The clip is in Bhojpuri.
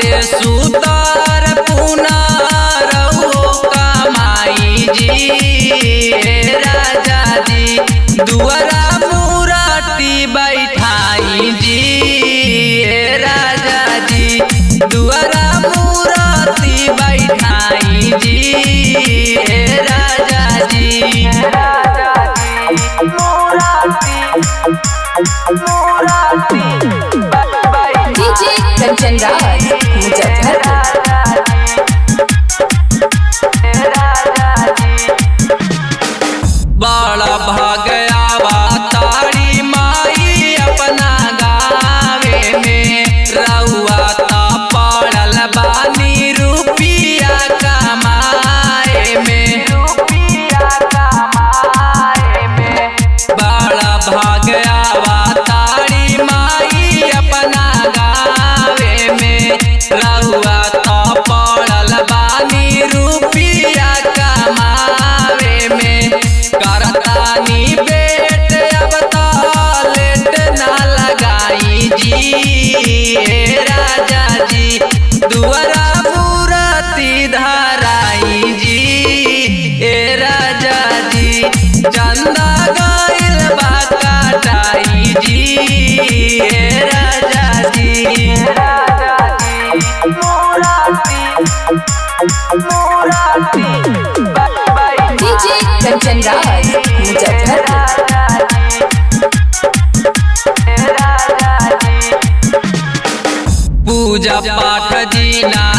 बाटे सुतार पुनारौ कमाई जी हे राजा जी दुआरा मुराटी बैठाई जी हे राजा जी दुआरा मुराटी बैठाई जी हे राजा जी राजा जी मुराटी मुराटी डीजे कंचन राज मुजफ्फरपुर बड़ा भगयावा तारी माई अपना गावे में रउआ ता पड़ल बानी रुपिया कमाए में रुपिया कमाए में बड़ा भगयावा तारी माई अपना गावे में रउआ ता पड़ल बानी रुपिया कमावे में करतानी बेट अब तो लेट ना लगाई जी हे राजा जी दुआरा मूरति धराई जी हे राजा जी चंदा गइल बा काटाई जी हे राजा जी राजा जी मूरति मूरति डीजे कंचन राज मुजफ्फरपुर पूजा पाठ जीना